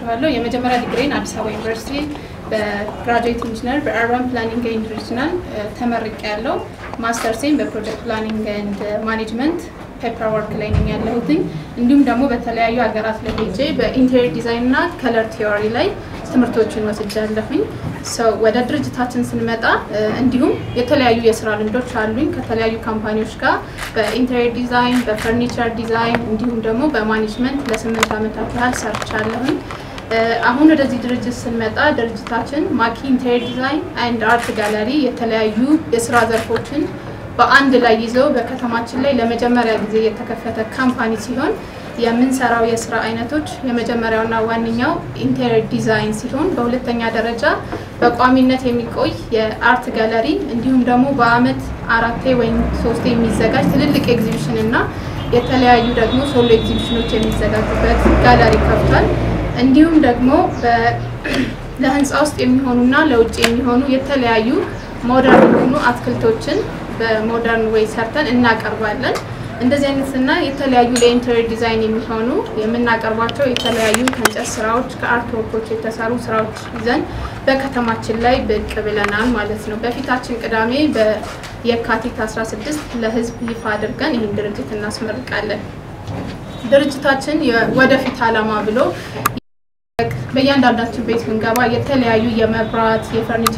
አመሰግናችኋለሁ። የመጀመሪያ ዲግሪን አዲስ አበባ ዩኒቨርሲቲ በግራጁዌት ኢንጂነር በአርባን ፕላኒንግ ኤንድ ሪጅናል ተመርቄ ያለው ማስተርሴን በፕሮጀክት ፕላኒንግ ኤንድ ማኔጅመንት ፔፐር ወርክ ላይ ነኝ ያለሁትኝ። እንዲሁም ደግሞ በተለያዩ ሀገራት ላይ ሄጄ በኢንቴሪየር ዲዛይን እና ከለር ቲዮሪ ላይ ትምህርቶችን ወስጃለሁኝ። ሰው ወደ ድርጅታችን ስንመጣ እንዲሁም የተለያዩ የስራ ልምዶች አሉኝ ከተለያዩ ካምፓኒዎች ጋር በኢንቴሪየር ዲዛይን፣ በፈርኒቸር ዲዛይን እንዲሁም ደግሞ በማኔጅመንት ለስምንት ዓመታት ያህል ሰርቻለሁኝ። አሁን ወደዚህ ድርጅት ስንመጣ ድርጅታችን ማኪ ኢንቴሪየር ዲዛይን ኤንድ አርት ጋለሪ የተለያዩ የስራ ዘርፎችን በአንድ ላይ ይዘው በከተማችን ላይ ለመጀመሪያ ጊዜ የተከፈተ ካምፓኒ ሲሆን የምንሰራው የስራ አይነቶች የመጀመሪያውና ዋነኛው ኢንቴሪየር ዲዛይን ሲሆን በሁለተኛ ደረጃ በቋሚነት የሚቆይ የአርት ጋለሪ እንዲሁም ደግሞ በአመት አራቴ ወይም ሶስቴ የሚዘጋጅ ትልልቅ ኤግዚቢሽን እና የተለያዩ ደግሞ ሶሎ ኤግዚቢሽኖች የሚዘጋጁበት ጋለሪ ከፍቷል። እንዲሁም ደግሞ ለህንፃ ውስጥ የሚሆኑና ለውጭ የሚሆኑ የተለያዩ ሞደርን የሆኑ አትክልቶችን በሞደርን ዌይ ሰርተን እናቀርባለን። እንደዚህ አይነትና የተለያዩ ለኢንቴሪየር ዲዛይን የሚሆኑ የምናቀርባቸው የተለያዩ ከእንጨት ስራዎች ከአርት ወርኮች የተሰሩ ስራዎች ይዘን በከተማችን ላይ ብቅ ብለናል ማለት ነው። በፊታችን ቅዳሜ በየካቲት 16 ለህዝብ ይፋ አድርገን ይህን ድርጅት እናስመርቃለን። ድርጅታችን የወደፊት ዓላማ ብሎ በእያንዳንዳችን ቤት ብንገባ የተለያዩ የመብራት የፈርኒቸር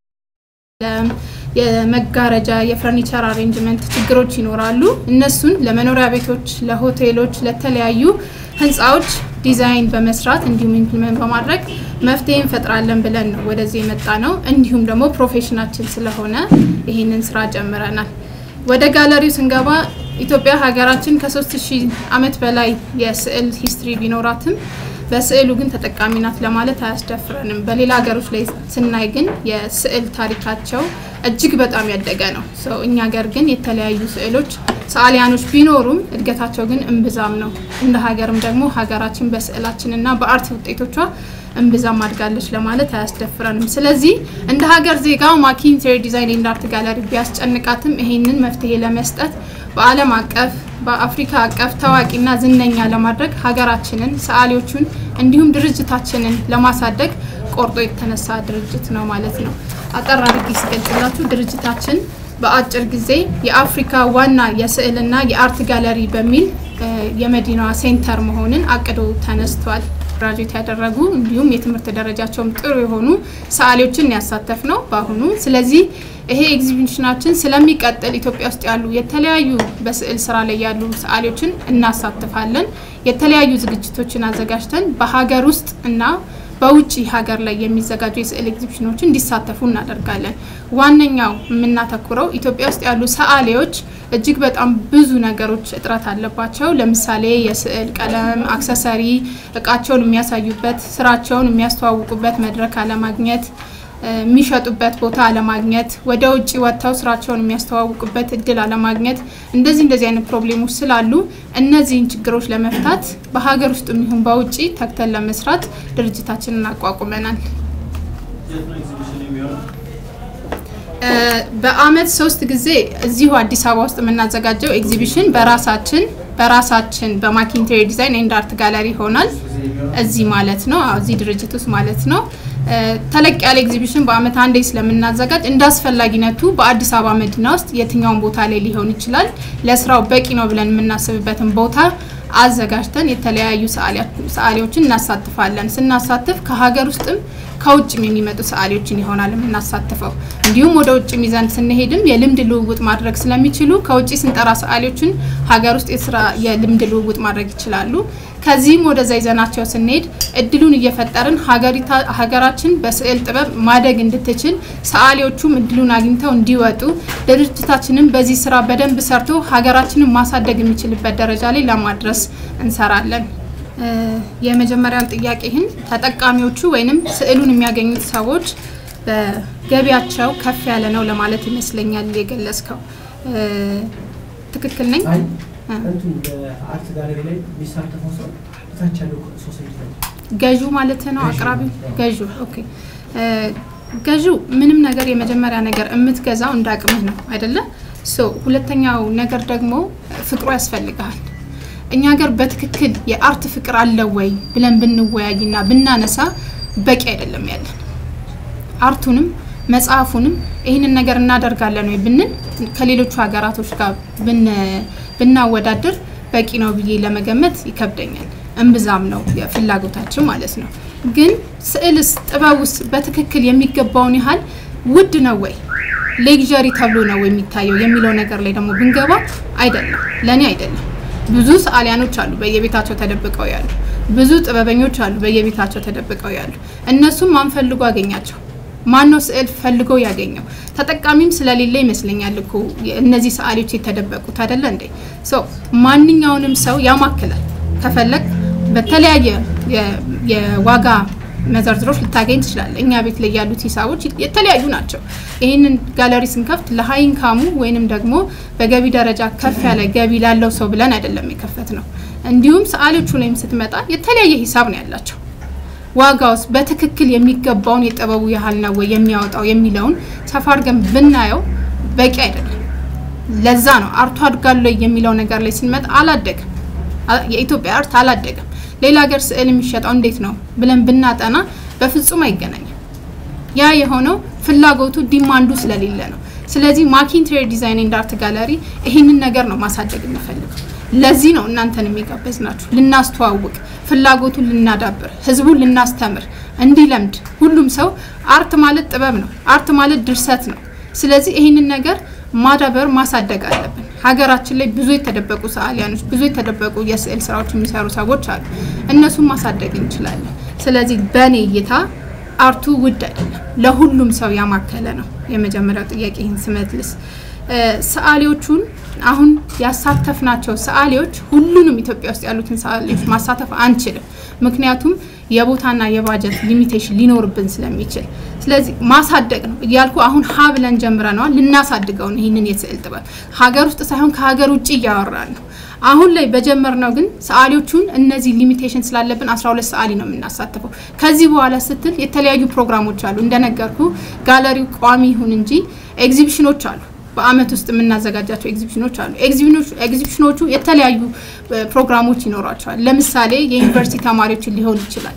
የመጋረጃ የፈርኒቸር አሬንጅመንት ችግሮች ይኖራሉ። እነሱን ለመኖሪያ ቤቶች፣ ለሆቴሎች፣ ለተለያዩ ህንፃዎች ዲዛይን በመስራት እንዲሁም ኢምፕሊመንት በማድረግ መፍትሄ እንፈጥራለን ብለን ነው ወደዚህ የመጣ ነው። እንዲሁም ደግሞ ፕሮፌሽናችን ስለሆነ ይህንን ስራ ጀምረናል። ወደ ጋለሪው ስንገባ ኢትዮጵያ ሀገራችን ከሶስት ሺህ ዓመት በላይ የስዕል ሂስትሪ ቢኖራትም በስዕሉ ግን ተጠቃሚ ናት ለማለት አያስደፍረንም። በሌላ ሀገሮች ላይ ስናይ ግን የስዕል ታሪካቸው እጅግ በጣም ያደገ ነው። ሰው እኛ ሀገር ግን የተለያዩ ስዕሎች ሰዓሊያኖች ቢኖሩም እድገታቸው ግን እምብዛም ነው። እንደ ሀገርም ደግሞ ሀገራችን በስዕላችን እና በአርት ውጤቶቿ እምብዛም አድጋለች ለማለት አያስደፍረንም። ስለዚህ እንደ ሀገር ዜጋ ማኪ ኢንቴሪየር ዲዛይን ኤንድ አርት ጋለሪ ቢያስጨንቃትም ይሄንን መፍትሄ ለመስጠት በዓለም አቀፍ በአፍሪካ አቀፍ ታዋቂና ዝነኛ ለማድረግ ሀገራችንን ሰዓሊዎቹን እንዲሁም ድርጅታችንን ለማሳደግ ቆርጦ የተነሳ ድርጅት ነው ማለት ነው። አጠር አድርጌ ስገልጽላችሁ ድርጅታችን በአጭር ጊዜ የአፍሪካ ዋና የስዕልና የአርት ጋለሪ በሚል የመዲናዋ ሴንተር መሆንን አቅዶ ተነስቷል። ግራጁዌት ያደረጉ እንዲሁም የትምህርት ደረጃቸውም ጥሩ የሆኑ ሰዓሊዎችን ያሳተፍ ነው በአሁኑ። ስለዚህ ይሄ ኤግዚቢሽናችን ስለሚቀጥል ኢትዮጵያ ውስጥ ያሉ የተለያዩ በስዕል ስራ ላይ ያሉ ሰዓሊዎችን እናሳትፋለን። የተለያዩ ዝግጅቶችን አዘጋጅተን በሀገር ውስጥ እና በውጭ ሀገር ላይ የሚዘጋጁ የስዕል ኤግዚቢሽኖችን እንዲሳተፉ እናደርጋለን። ዋነኛው የምናተኩረው ኢትዮጵያ ውስጥ ያሉ ሰዓሊዎች እጅግ በጣም ብዙ ነገሮች እጥረት አለባቸው። ለምሳሌ የስዕል ቀለም፣ አክሰሰሪ፣ እቃቸውን የሚያሳዩበት፣ ስራቸውን የሚያስተዋውቁበት መድረክ አለማግኘት የሚሸጡበት ቦታ አለማግኘት፣ ወደ ውጭ ወጥተው ስራቸውን የሚያስተዋውቁበት እድል አለማግኘት፣ እንደዚህ እንደዚህ አይነት ፕሮብሌሞች ስላሉ እነዚህን ችግሮች ለመፍታት በሀገር ውስጥ የሚሆን በውጭ ተግተን ለመስራት ድርጅታችንን አቋቁመናል። በአመት ሶስት ጊዜ እዚሁ አዲስ አበባ ውስጥ የምናዘጋጀው ኤግዚቢሽን በራሳችን በራሳችን በማኪ ኢንቴሪየር ዲዛይን ኤንድ አርት ጋለሪ ይሆናል። እዚህ ማለት ነው፣ እዚህ ድርጅት ውስጥ ማለት ነው። ተለቅ ያለ ኤግዚቢሽን በአመት አንዴ ስለምናዘጋጅ እንደ አስፈላጊነቱ በአዲስ አበባ መዲና ውስጥ የትኛውን ቦታ ላይ ሊሆን ይችላል ለስራው በቂ ነው ብለን የምናስብበትን ቦታ አዘጋጅተን የተለያዩ ሰዓሊዎችን እናሳትፋለን። ስናሳትፍ ከሀገር ውስጥም ከውጭም የሚመጡ ሰዓሊዎችን ይሆናል የምናሳትፈው። እንዲሁም ወደ ውጭ ሚዛን ስንሄድም የልምድ ልውውጥ ማድረግ ስለሚችሉ ከውጭ ስንጠራ ሰዓሊዎችን ሀገር ውስጥ የስራ የልምድ ልውውጥ ማድረግ ይችላሉ። ከዚህም ወደዛ ይዘናቸው ስንሄድ እድሉን እየፈጠርን ሀገራችን በስዕል ጥበብ ማደግ እንድትችል ሰዓሊዎቹም እድሉን አግኝተው እንዲወጡ ድርጅታችንም በዚህ ስራ በደንብ ሰርቶ ሀገራችንን ማሳደግ የሚችልበት ደረጃ ላይ ለማድረስ እንሰራለን። የመጀመሪያውን ጥያቄህን ተጠቃሚዎቹ ወይንም ስዕሉን የሚያገኙት ሰዎች በገቢያቸው ከፍ ያለ ነው ለማለት ይመስለኛል የገለጽከው። ትክክል ነኝ? እንትን በአርት ጋለሪ ላይ የሚሳተፈው ሰው ታች ያለው ሶሳይቲ ነው። ገዢው ማለት ነው አቅራቢው ገዢው። ኦኬ ገዢው ምንም ነገር የመጀመሪያ ነገር የምትገዛው እንደ አቅምህ ነው አይደለ? ሶ ሁለተኛው ነገር ደግሞ ፍቅሩ ያስፈልግሃል። እኛ ሀገር በትክክል የአርት ፍቅር አለ ወይ ብለን ብንወያይና ብናነሳ በቂ አይደለም ያለን አርቱንም መጽሐፉንም ይህንን ነገር እናደርጋለን ወይ ብንል ከሌሎቹ ሀገራቶች ጋር ብናወዳድር በቂ ነው ብዬ ለመገመት ይከብደኛል። እምብዛም ነው ፍላጎታችን ማለት ነው። ግን ስዕልስ ጥበቡስ በትክክል የሚገባውን ያህል ውድ ነው ወይ ሌግዠሪ ተብሎ ነው የሚታየው የሚለው ነገር ላይ ደግሞ ብንገባ አይደለም፣ ለእኔ አይደለም። ብዙ ሰዓሊያኖች አሉ በየቤታቸው ተደብቀው ያሉ፣ ብዙ ጥበበኞች አሉ በየቤታቸው ተደብቀው ያሉ። እነሱም ማን ፈልጎ አገኛቸው? ማነው ስዕል ፈልጎ ያገኘው? ተጠቃሚም ስለሌለ ይመስለኛል እኮ እነዚህ ሰዓሊዎች የተደበቁት አይደለ እንዴ? ማንኛውንም ሰው ያማክላል። ከፈለግ በተለያየ የዋጋ መዘርዝሮች ልታገኝ ትችላለህ። እኛ ቤት ላይ ያሉት ሂሳቦች የተለያዩ ናቸው። ይህንን ጋለሪ ስንከፍት ለሀይ ኢንካሙ ወይንም ደግሞ በገቢ ደረጃ ከፍ ያለ ገቢ ላለው ሰው ብለን አይደለም የከፈት ነው። እንዲሁም ሰዓሊዎቹ ላይም ስትመጣ የተለያየ ሂሳብ ነው ያላቸው። ዋጋውስ በትክክል የሚገባውን የጥበቡ ያህል ነው ወይ የሚያወጣው የሚለውን ሰፋ አድርገን ብናየው በቂ አይደለም። ለዛ ነው አርቱ አድጋለ የሚለው ነገር ላይ ስንመጣ አላደገም። የኢትዮጵያ አርት አላደገም። ሌላ ሀገር ስዕል የሚሸጠው እንዴት ነው ብለን ብናጠና በፍጹም አይገናኝም። ያ የሆነው ፍላጎቱ ዲማንዱ ስለሌለ ነው። ስለዚህ ማኪ ኢንቴሪየር ዲዛይን ኤንድ አርት ጋለሪ ይህንን ነገር ነው ማሳደግ የሚፈልገው። ለዚህ ነው እናንተን የሚጋበዝ ናችሁ፣ ልናስተዋውቅ፣ ፍላጎቱን ልናዳብር፣ ህዝቡን ልናስተምር፣ እንዲለምድ። ሁሉም ሰው አርት ማለት ጥበብ ነው፣ አርት ማለት ድርሰት ነው። ስለዚህ ይህንን ነገር ማዳበር ማሳደግ አለብን። ሀገራችን ላይ ብዙ የተደበቁ ሰዓሊያኖች፣ ብዙ የተደበቁ የስዕል ስራዎች የሚሰሩ ሰዎች አሉ። እነሱን ማሳደግ እንችላለን። ስለዚህ በእኔ እይታ አርቱ ውድ አይደለም፣ ለሁሉም ሰው ያማከለ ነው። የመጀመሪያው ጥያቄ ይህን ስመልስ ሰዓሊዎቹን አሁን ያሳተፍናቸው ሰዓሊዎች ሁሉንም ኢትዮጵያ ውስጥ ያሉትን ሰዓሊዎች ማሳተፍ አንችልም። ምክንያቱም የቦታና የባጀት ሊሚቴሽን ሊኖርብን ስለሚችል፣ ስለዚህ ማሳደግ ነው እያልኩ አሁን ሀ ብለን ጀምረነዋል። ልናሳድገው ነው ይህንን የስዕል ጥበብ ሀገር ውስጥ ሳይሆን ከሀገር ውጭ እያወራን ነው። አሁን ላይ በጀመርነው ግን ሰዓሊዎቹን እነዚህ ሊሚቴሽን ስላለብን 12 ሰዓሊ ነው የምናሳትፈው። ከዚህ በኋላ ስትል የተለያዩ ፕሮግራሞች አሉ። እንደነገርኩ ጋለሪው ቋሚ ይሁን እንጂ ኤግዚቢሽኖች አሉ። በአመት ውስጥ የምናዘጋጃቸው ኤግዚቢሽኖች አሉ። ኤግዚቢሽኖቹ የተለያዩ ፕሮግራሞች ይኖሯቸዋል። ለምሳሌ የዩኒቨርሲቲ ተማሪዎችን ሊሆን ይችላል።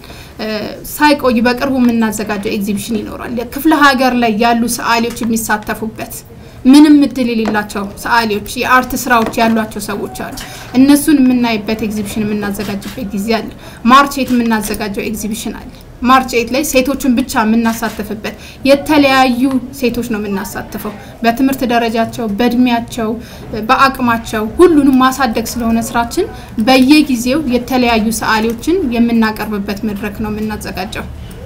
ሳይቆይ በቅርቡ የምናዘጋጀው ኤግዚቢሽን ይኖራል። ክፍለ ሀገር ላይ ያሉ ሰዓሊዎች የሚሳተፉበት ምንም እድል የሌላቸው ሰዓሊዎች የአርት ስራዎች ያሏቸው ሰዎች አሉ። እነሱን የምናይበት ኤግዚቢሽን የምናዘጋጅበት ጊዜ አለ። ማርች ኤት የምናዘጋጀው ኤግዚቢሽን አለ። ማርች ኤት ላይ ሴቶችን ብቻ የምናሳትፍበት የተለያዩ ሴቶች ነው የምናሳትፈው። በትምህርት ደረጃቸው፣ በእድሜያቸው፣ በአቅማቸው ሁሉንም ማሳደግ ስለሆነ ስራችን በየጊዜው የተለያዩ ሰዓሊዎችን የምናቀርብበት መድረክ ነው የምናዘጋጀው።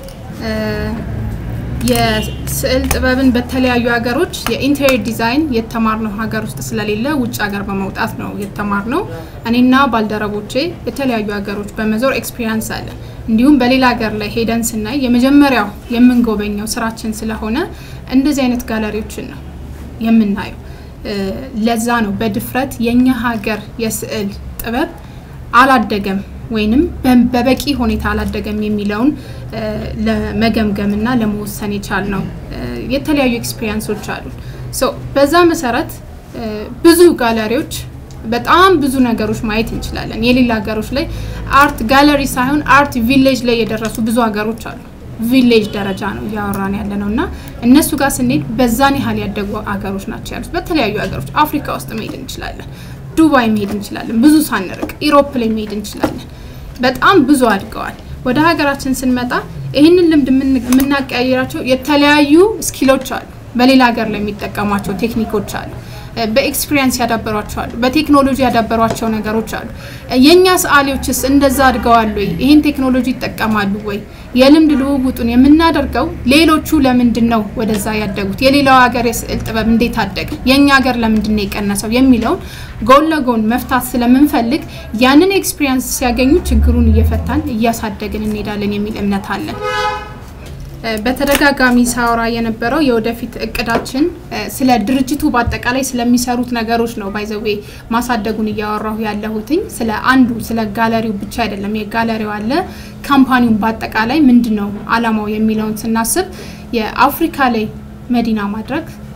የስዕል ጥበብን በተለያዩ ሀገሮች የኢንቴሪየር ዲዛይን የተማርነው ሀገር ውስጥ ስለሌለ ውጭ ሀገር በመውጣት ነው የተማርነው። እኔና ባልደረቦቼ የተለያዩ ሀገሮች በመዞር ኤክስፒሪያንስ አለ። እንዲሁም በሌላ ሀገር ላይ ሄደን ስናይ የመጀመሪያው የምንጎበኘው ስራችን ስለሆነ እንደዚህ አይነት ጋለሪዎችን ነው የምናየው። ለዛ ነው በድፍረት የኛ ሀገር የስዕል ጥበብ አላደገም ወይንም በበቂ ሁኔታ አላደገም የሚለውን ለመገምገምና ለመወሰን የቻል ነው። የተለያዩ ኤክስፒሪየንሶች አሉ። በዛ መሰረት ብዙ ጋለሪዎች በጣም ብዙ ነገሮች ማየት እንችላለን። የሌላ ሀገሮች ላይ አርት ጋለሪ ሳይሆን አርት ቪሌጅ ላይ የደረሱ ብዙ ሀገሮች አሉ። ቪሌጅ ደረጃ ነው እያወራን ያለ ነው እና እነሱ ጋር ስንሄድ በዛን ያህል ያደጉ ሀገሮች ናቸው ያሉት። በተለያዩ ሀገሮች አፍሪካ ውስጥ መሄድ እንችላለን፣ ዱባይ መሄድ እንችላለን፣ ብዙ ሳንርቅ ኢሮፕ ላይ መሄድ እንችላለን። በጣም ብዙ አድገዋል። ወደ ሀገራችን ስንመጣ ይህንን ልምድ የምናቀያየራቸው የተለያዩ ስኪሎች አሉ። በሌላ ሀገር ላይ የሚጠቀሟቸው ቴክኒኮች አሉ። በኤክስፒሪየንስ ያዳበሯቸው አሉ። በቴክኖሎጂ ያዳበሯቸው ነገሮች አሉ። የእኛ ሰዓሊዎችስ እንደዛ አድገዋል ወይ? ይህን ቴክኖሎጂ ይጠቀማሉ ወይ? የልምድ ልውውጡን የምናደርገው ሌሎቹ ለምንድን ነው ወደዛ ያደጉት? የሌላው ሀገር የስዕል ጥበብ እንዴት አደገ? የእኛ ሀገር ለምንድን ነው የቀነሰው? የሚለውን ጎን ለጎን መፍታት ስለምንፈልግ ያንን ኤክስፒሪየንስ ሲያገኙ ችግሩን እየፈታን እያሳደግን እንሄዳለን የሚል እምነት አለን። በተደጋጋሚ ሳወራ የነበረው የወደፊት እቅዳችን ስለ ድርጅቱ በአጠቃላይ ስለሚሰሩት ነገሮች ነው። ባይዘዌ ማሳደጉን እያወራሁ ያለሁትኝ ስለ አንዱ ስለ ጋለሪው ብቻ አይደለም። የጋለሪው አለ ካምፓኒውን በአጠቃላይ ምንድን ነው አላማው የሚለውን ስናስብ የአፍሪካ ላይ መዲና ማድረግ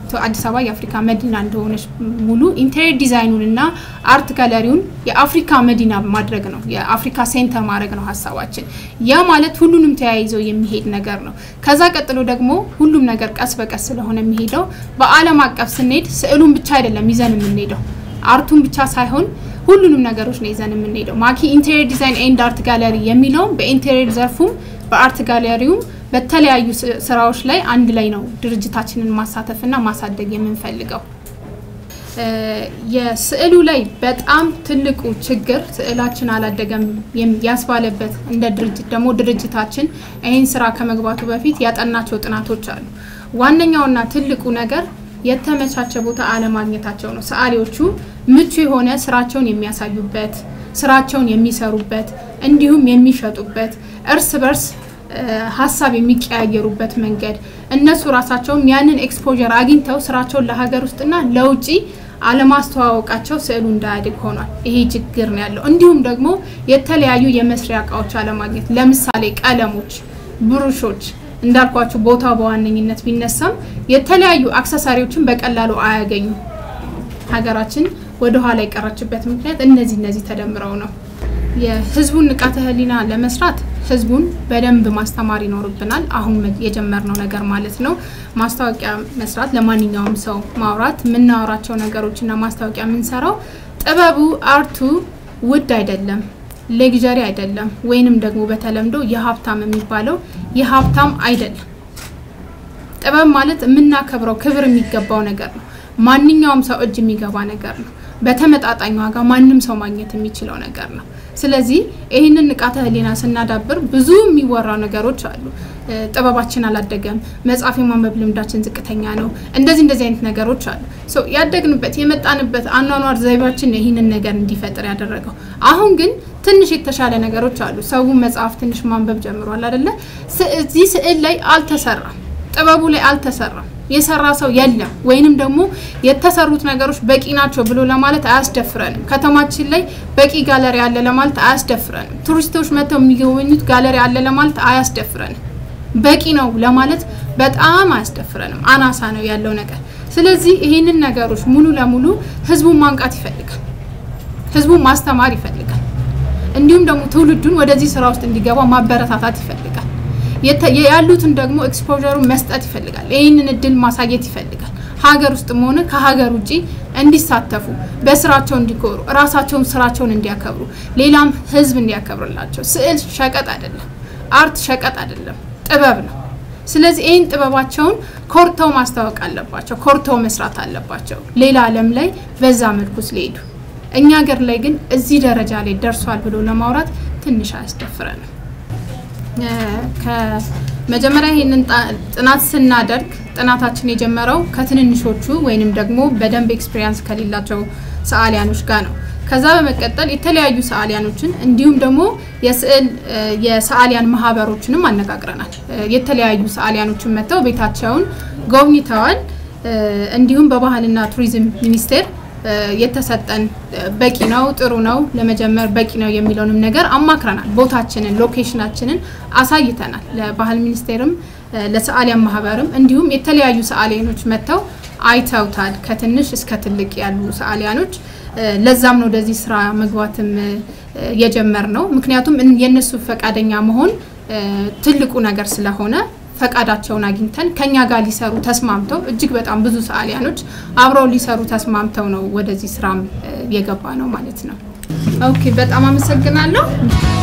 አዲስ አበባ የአፍሪካ መዲና እንደሆነች ሙሉ ኢንቴሪየር ዲዛይኑን እና አርት ጋለሪውን የአፍሪካ መዲና ማድረግ ነው፣ የአፍሪካ ሴንተር ማድረግ ነው ሀሳባችን። ያ ማለት ሁሉንም ተያይዘው የሚሄድ ነገር ነው። ከዛ ቀጥሎ ደግሞ ሁሉም ነገር ቀስ በቀስ ስለሆነ የሚሄደው በዓለም አቀፍ ስንሄድ ስዕሉን ብቻ አይደለም ይዘን የምንሄደው አርቱን ብቻ ሳይሆን ሁሉንም ነገሮች ነው ይዘን የምንሄደው። ማኪ ኢንቴሪየር ዲዛይን ኤንድ አርት ጋለሪ የሚለውም በኢንቴሪየር ዘርፉም በአርት ጋለሪውም በተለያዩ ስራዎች ላይ አንድ ላይ ነው ድርጅታችንን ማሳተፍና ማሳደግ የምንፈልገው። የስዕሉ ላይ በጣም ትልቁ ችግር ስዕላችን አላደገም ያስባለበት እንደ ድርጅት ደግሞ ድርጅታችን ይህን ስራ ከመግባቱ በፊት ያጠናቸው ጥናቶች አሉ። ዋነኛውና ትልቁ ነገር የተመቻቸ ቦታ አለማግኘታቸው ነው። ሰዓሊዎቹ ምቹ የሆነ ስራቸውን የሚያሳዩበት፣ ስራቸውን የሚሰሩበት፣ እንዲሁም የሚሸጡበት እርስ በርስ ሀሳብ የሚቀያየሩበት መንገድ እነሱ ራሳቸውም ያንን ኤክስፖዠር አግኝተው ስራቸውን ለሀገር ውስጥና ለውጭ አለማስተዋወቃቸው ስዕሉ እንዳያድግ ሆኗል። ይሄ ችግር ነው ያለው። እንዲሁም ደግሞ የተለያዩ የመስሪያ እቃዎች አለማግኘት፣ ለምሳሌ ቀለሞች፣ ብሩሾች እንዳልኳችሁ ቦታው በዋነኝነት ቢነሳም የተለያዩ አክሰሳሪዎችን በቀላሉ አያገኙም። ሀገራችን ወደ ኋላ የቀረችበት ምክንያት እነዚህ እነዚህ ተደምረው ነው። የህዝቡን ንቃተ ህሊና ለመስራት ህዝቡን በደንብ ማስተማር ይኖርብናል። አሁን የጀመርነው ነገር ማለት ነው። ማስታወቂያ መስራት፣ ለማንኛውም ሰው ማውራት፣ የምናወራቸው ነገሮችና ማስታወቂያ የምንሰራው ጥበቡ አርቱ ውድ አይደለም፣ ሌግዠሪ አይደለም፣ ወይንም ደግሞ በተለምዶ የሀብታም የሚባለው የሀብታም አይደለም። ጥበብ ማለት የምናከብረው ክብር የሚገባው ነገር ነው። ማንኛውም ሰው እጅ የሚገባ ነገር ነው። በተመጣጣኝ ዋጋ ማንም ሰው ማግኘት የሚችለው ነገር ነው። ስለዚህ ይህንን ንቃተ ህሊና ስናዳብር ብዙ የሚወራው ነገሮች አሉ። ጥበባችን አላደገም፣ መጽሐፍ የማንበብ ልምዳችን ዝቅተኛ ነው፣ እንደዚህ እንደዚህ አይነት ነገሮች አሉ። ያደግንበት የመጣንበት አኗኗር ዘይቤያችን ይህንን ነገር እንዲፈጥር ያደረገው። አሁን ግን ትንሽ የተሻለ ነገሮች አሉ። ሰው መጽሐፍ ትንሽ ማንበብ ጀምሯል አይደለ? እዚህ ስዕል ላይ አልተሰራም፣ ጥበቡ ላይ አልተሰራም የሰራ ሰው የለም። ወይንም ደግሞ የተሰሩት ነገሮች በቂ ናቸው ብሎ ለማለት አያስደፍረንም። ከተማችን ላይ በቂ ጋለሪ አለ ለማለት አያስደፍረንም። ቱሪስቶች መጥተው የሚጎበኙት ጋለሪ አለ ለማለት አያስደፍረንም። በቂ ነው ለማለት በጣም አያስደፍረንም። አናሳ ነው ያለው ነገር። ስለዚህ ይህንን ነገሮች ሙሉ ለሙሉ ህዝቡን ማንቃት ይፈልጋል። ህዝቡን ማስተማር ይፈልጋል። እንዲሁም ደግሞ ትውልዱን ወደዚህ ስራ ውስጥ እንዲገባ ማበረታታት ይፈልጋል። ያሉትን ደግሞ ኤክስፖሩን መስጠት ይፈልጋል። ይህንን እድል ማሳየት ይፈልጋል። ሀገር ውስጥም ሆነ ከሀገር ውጭ እንዲሳተፉ፣ በስራቸው እንዲኮሩ፣ ራሳቸውን ስራቸውን እንዲያከብሩ፣ ሌላም ህዝብ እንዲያከብርላቸው። ስዕል ሸቀጥ አይደለም፣ አርት ሸቀጥ አይደለም፣ ጥበብ ነው። ስለዚህ ይህን ጥበባቸውን ኮርተው ማስታወቅ አለባቸው፣ ኮርተው መስራት አለባቸው። ሌላ ዓለም ላይ በዛ መልኩ ስለሄዱ እኛ ሀገር ላይ ግን እዚህ ደረጃ ላይ ደርሷል ብሎ ለማውራት ትንሽ አያስደፍረንም። ከመጀመሪያ ይህንን ጥናት ስናደርግ ጥናታችን የጀመረው ከትንንሾቹ ወይንም ደግሞ በደንብ ኤክስፔሪንስ ከሌላቸው ሰዓሊያኖች ጋር ነው። ከዛ በመቀጠል የተለያዩ ሰዓሊያኖችን እንዲሁም ደግሞ የስዕል የሰዓሊያን ማህበሮችንም አነጋግረናል። የተለያዩ ሰዓሊያኖችን መጥተው ቤታቸውን ጎብኝተዋል። እንዲሁም በባህልና ቱሪዝም ሚኒስቴር የተሰጠን በቂ ነው፣ ጥሩ ነው፣ ለመጀመር በቂ ነው የሚለውንም ነገር አማክረናል። ቦታችንን፣ ሎኬሽናችንን አሳይተናል። ለባህል ሚኒስቴርም ለሰዓሊያን ማህበርም እንዲሁም የተለያዩ ሰዓሊያኖች መጥተው አይተውታል። ከትንሽ እስከ ትልቅ ያሉ ሰዓሊያኖች። ለዛም ነው ወደዚህ ስራ መግባትም የጀመር ነው። ምክንያቱም የእነሱ ፈቃደኛ መሆን ትልቁ ነገር ስለሆነ ፈቃዳቸውን አግኝተን ከኛ ጋር ሊሰሩ ተስማምተው እጅግ በጣም ብዙ ሰዓሊያኖች አብረው ሊሰሩ ተስማምተው ነው ወደዚህ ስራም የገባ ነው ማለት ነው። ኦኬ፣ በጣም አመሰግናለሁ።